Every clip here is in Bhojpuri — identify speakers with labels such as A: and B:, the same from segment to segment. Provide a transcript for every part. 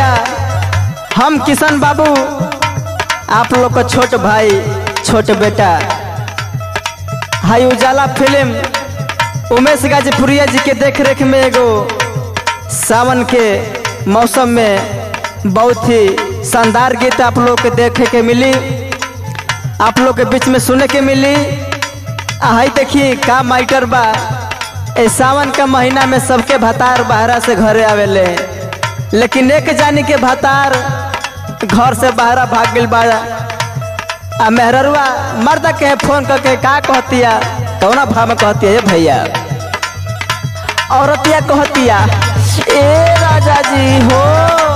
A: भैया हम किशन बाबू आप लोग का छोट भाई छोट बेटा हाई उजाला फिल्म उमेश गाजीपुरिया जी के देख रेख में एगो सावन के मौसम में बहुत ही शानदार गीत आप लोग के देखे के मिली आप लोग के बीच में सुने के मिली हाई देखी का माइटर बा ए सावन का महीना में सबके भतार बाहरा से घरे आवेले लेकिन एक जानी के भतार घर से बाहरा भाग गइल बा आ मेहररुआ मर्द के फोन करके का कहतिया कौना भाव में कहतिया ये भैया औरतिया कहतिया ए राजा जी हो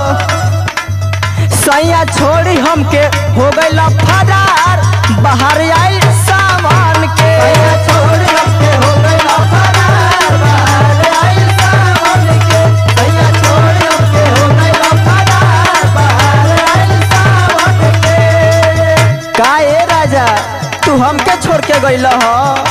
A: सैया छोड़ी हमके हो गइल फरार बाहर आई सामान के सैया छोड़ी हमके हो गइल फरार बाहर आई सामान के सैया छोड़ी हमके हो गइल फरार बाहर आई सामान के का ए राजा तू हमके छोड़ के गइल ह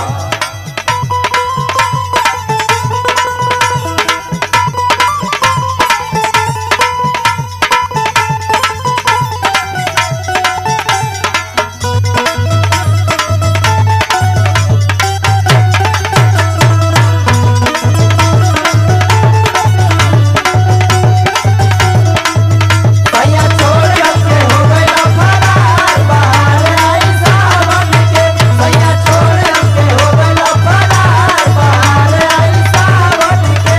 A: सैया छोड़ के हो गइल फरार बाहर आई सावन के सैया छोड़ के हो गइल फरार बाहर आई सावन के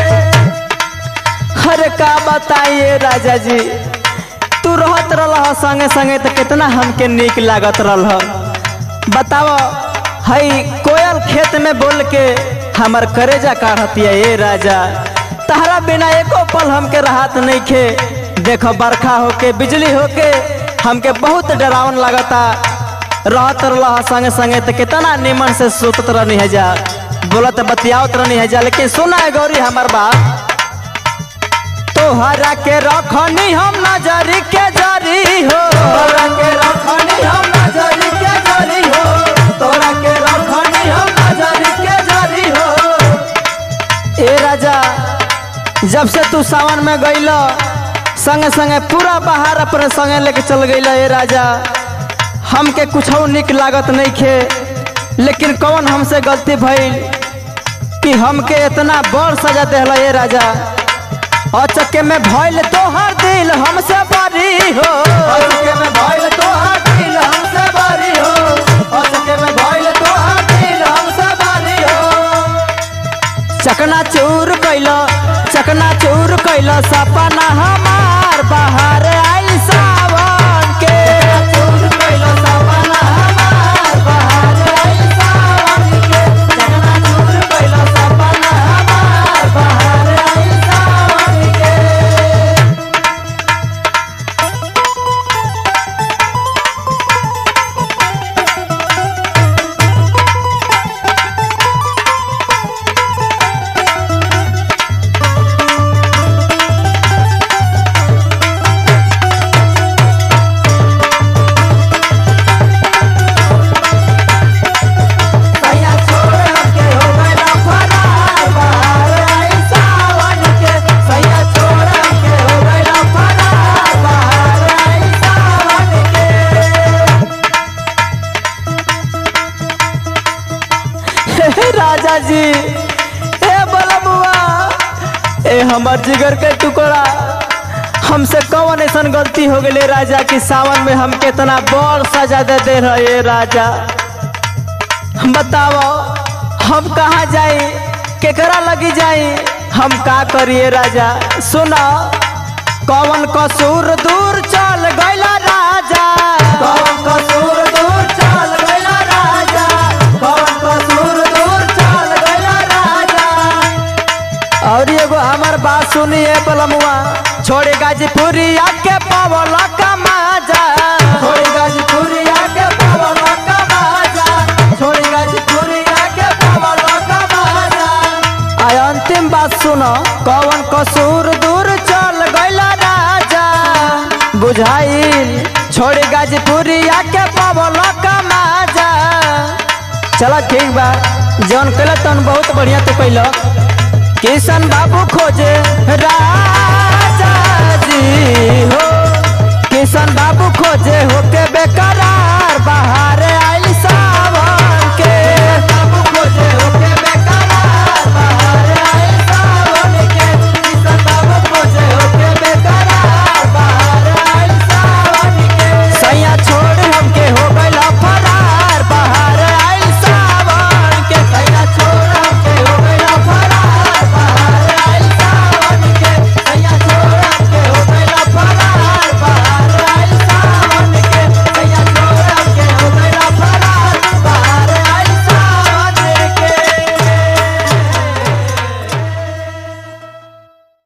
A: अरे का बताइए राजा जी तू रहत रह संगे संगे तो कितना हमके निक लागत रह बताओ हई कोयल खेत में बोल के हमर करेजा काढ़तिया ए राजा तहरा बिना एको पल हमके राहत नहीं खे देखो बरखा होके बिजली होके हमके बहुत डरावन लगता रहत रह संगे संगे तो कितना निमन से सुतत रहनी है जा बोलत बतियावत रहनी है जा लेकिन सुना है गौरी हमार बात तोहरा के रखनी हम नजरी के जरी हो तोहरा के रखनी हम नजरी के जरी हो तोहरा के रखनी हम नजरी के जरी हो ए राजा जब से तू सावन में गइल संगे संगे पूरा बाहर अपने संगे लेके चल गइल ए राजा हमके कुछ निक लागत नहीं खे लेकिन कौन हमसे गलती भइल कि हमके इतना बड़ सजा देहला ए राजा अचके में भइल तोहर दिल हमसे बरी हो अचके में भइल तोहर दिल हमसे बरी हो अचके में भइल तोहर दिल हमसे बरी हो चकना चूर कैल चकना चूर कैल सपना हमार बाहर आई सावन के चूर कैल सपना हमार बाहर आई सावन के चकना चूर कैल सपना हमार बाहर आई सावन के सैया छोड़ के हो गइल फरार बाहर आई सावन के सैया छोड़ के हो गइल फरार बाहर आई सावन के हे राजा जी हे बलमुआ ए हमर जिगर के टुकड़ा हमसे कौन ऐसा गलती हो गई राजा कि सावन में हम कितना बड़ सजा दे दे रहे राजा बताओ हम कहाँ जाई केकरा लगी जाई हम का करिए राजा सुना कौन कसूर दूर चल गइला राजा कौन कसूर दूर चल गइला राजा कौन कसूर दूर चल गइला राजा और एगो हमार बात सुनिए पलमुआ छोड़े गाजीपुरी आके पावल कमाजा छोड़े गाजीपुरी आके पावल कमाजा छोड़े गाजीपुरी आके पावल कमाजा आय अंतिम बात सुनो कौन कसूर दूर चल गइला राजा बुझाइल छोड़े गाजीपुरी आके पावल कमाजा चलो ठीक बा जौन कैल तौन बहुत बढ़िया तू कैल किशन बाबू खोजे रा